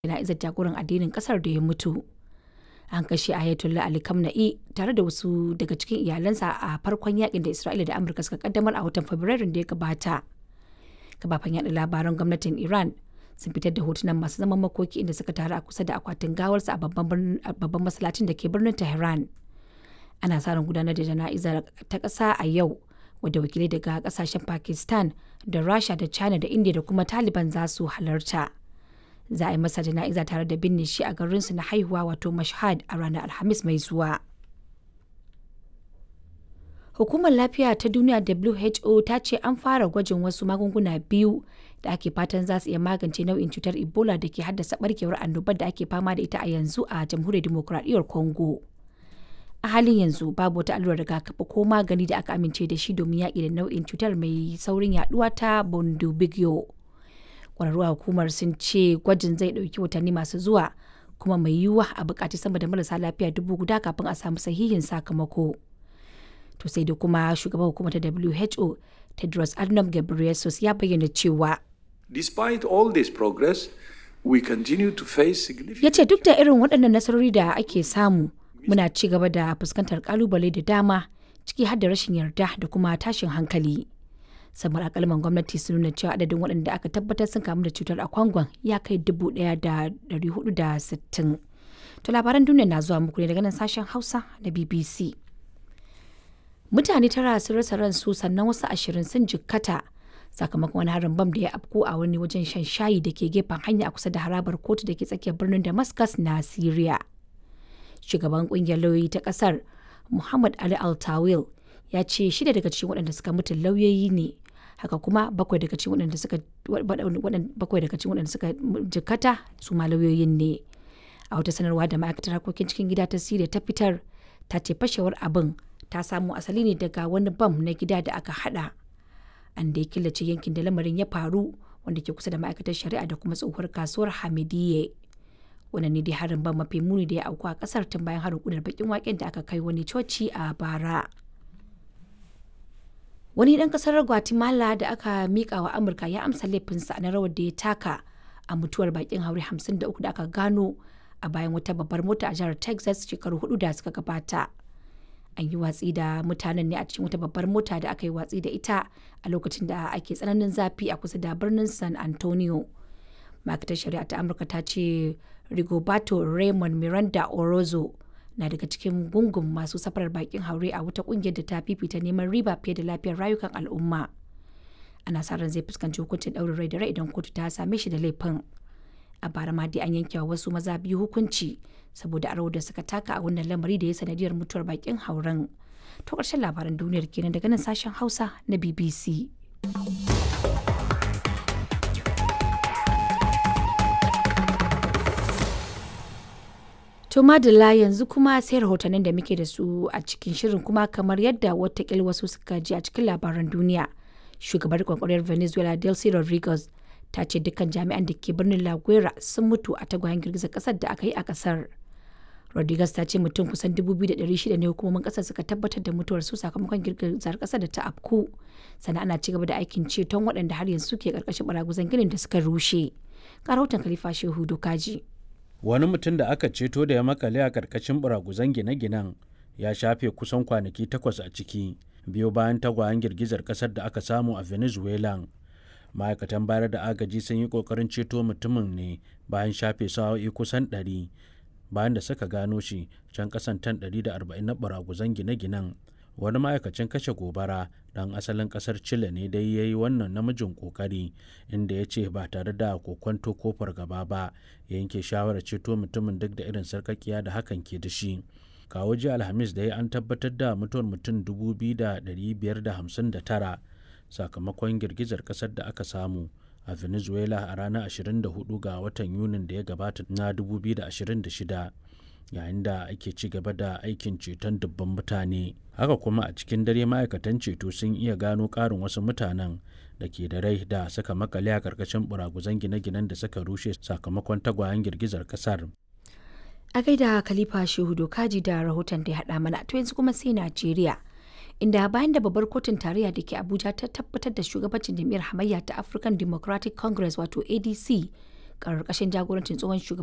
jana'izar jagoran addinin kasar da ya mutu. An kashe Ayatollah Ali Khamenei tare da wasu daga cikin iyalansa a farkon yakin da Isra'ila da Amurka suka kaddamar a watan Fabrairun da ya gabata. Kafafen yaɗa labaran gwamnatin Iran sun fitar da hotunan masu zaman makoki inda suka taru a kusa da akwatin gawarsa a babban masallacin da ke birnin Tehran. Ana sa ran gudanar da jana'izar ta ƙasa a yau wadda wakilai daga ƙasashen Pakistan da Rasha da China da India da kuma Taliban za su halarta. Za a yi masa jana'iza tare da binne shi a garinsu na haihuwa wato Mashhad a ranar Alhamis mai zuwa. Hukumar Lafiya ta Duniya WHO ta ce an fara gwajin wasu magunguna biyu da ake fatan za su iya magance nau'in cutar Ebola da ke haddasa barkewar annobar da ake fama da ita a yanzu a Jamhuriyar Dimokuraɗiyyar Congo. A halin yanzu babu wata allurar rigakafi ko magani da aka amince da shi domin yaƙi da nau'in cutar mai saurin yaduwa ta Bundibugyo. Ƙwararru a hukumar sun ce gwajin zai ɗauki watanni masu zuwa kuma mai yiwuwa a buƙaci sama da marasa lafiya dubu guda kafin a samu sahihin sakamako. To sai da kuma shugaban hukumar ta WHO Tedros Adhanom Ghebreyesus ya bayyana cewa Despite all this progress, we continue to face significant ya ce duk da irin waɗannan nasarori da ake samu muna ci gaba da fuskantar kalubale da dama ciki har da rashin yarda da kuma tashin hankali. samar akalman gwamnati sun nuna cewa adadin waɗanda aka tabbatar sun kamu da cutar a kwangon ya kai dubu ɗaya da ɗari hudu da sittin. To labaran duniya na zuwa muku ne daga nan sashen Hausa da BBC. Mutane tara sun rasa ransu sannan wasu ashirin sun jikkata sakamakon wani harin bam da ya afko a wani wajen shan shayi da ke gefen hanya a kusa da harabar kotu da ke tsakiyar birnin Damascus na Syria. Shugaban kungiyar lauyoyi ta kasar Muhammad Ali Altawil ya ce shida daga cikin waɗanda suka mutu lauyoyi ne haka kuma bakwai daga cikin waɗanda suka bakwai daga cikin waɗanda suka jikkata su ma lauyoyin ne a wata sanarwa da ma'aikatar harkokin cikin gida ta Syria ta fitar ta ce fashewar abin ta samo asali ne daga wani bam na gida da aka hada an da ya killace yankin da lamarin ya faru wanda ke kusa da ma'aikatar shari'a da kuma tsohuwar kasuwar hamidiyye wannan ne dai harin ban mafi muni da ya auku a kasar tun bayan harin kudar bakin waken da aka kai wani coci a bara wani dan kasar guatemala da aka mika wa amurka ya amsa laifinsa na rawar da ya taka a mutuwar bakin haure 53 da aka gano a bayan wata babbar mota a jihar texas shekaru hudu da suka gabata an yi watsi da mutanen ne a cikin wata babbar mota da aka yi watsi da ita a lokacin da ake tsananin zafi a kusa da birnin san antonio ma'aikatar shari'a ta amurka ta ce rigoberto raymond miranda orozo na daga cikin gungun masu safarar bakin haure a wata kungiyar da ta fifita neman riba fiye da lafiyar rayukan al'umma ana sa ran zai fuskanci hukuncin ɗaurin rai da rai idan kotu ta same shi da laifin a bara ma dai an yanke wa wasu maza biyu hukunci saboda aro da suka taka a wannan lamari da ya sanadiyar mutuwar bakin hauren to ƙarshen labaran duniyar kenan daga nan sashen hausa na bbc To madalla yanzu kuma sai rahotannin da muke da su a cikin shirin kuma kamar yadda watakil wasu suka ji a cikin labaran duniya. Shugabar kwakwariyar Venezuela Delcy Rodriguez ta ce dukkan jami'an da ke birnin La Guera sun mutu a tagwayen girgizar kasar da aka yi a kasar. Rodriguez ta ce mutum kusan 2,600 ne hukumomin kasar suka tabbatar da mutuwar su sakamakon girgizar kasar da ta afku. Sannan ana ci gaba da aikin ceton waɗanda har yanzu ke karkashin baraguzan ginin da suka rushe. Ga rahoton Khalifa Shehu Dokaji. wani mutum da aka ceto da ya makale a karkashin buraguzan gine-ginen ya shafe kusan kwanaki takwas a ciki biyo bayan tagwayen girgizar kasar da aka samu a venezuela ma'aikatan bayar da agaji sun yi kokarin ceto mutumin ne bayan shafe sa'o'i kusan 100 bayan da suka gano shi can kasan tan 140 na buraguzan gine-ginen wani ma'aikacin kashe gobara dan asalin kasar chile ne dai ya yi wannan namijin kokari inda ya ce ba tare da kokwanto ko fargaba ba ya yanke shawarar ceto mutumin duk da irin sarkakiya da hakan ke da shi kawo ji alhamis da ya an tabbatar da mutuwar mutum 2,559 sakamakon girgizar kasar da aka samu a venezuela a ranar 24 ga watan yunin da ya gabata na 2026 yayin da ake ci gaba da aikin ceton dubban mutane haka kuma a cikin dare ma'aikatan ceto sun iya gano ƙarin wasu mutanen da ke da rai da suka makale a ƙarƙashin buraguzan gine-ginen da suka rushe sakamakon tagwayen girgizar ƙasar a gaida khalifa shehu dokaji da rahoton da ya haɗa mana to yanzu kuma sai najeriya inda bayan da babbar kotun tarayya da ke abuja ta tabbatar da shugabancin jam'iyyar hamayya ta african democratic congress wato adc ƙarƙashin jagorancin tsohon shugaban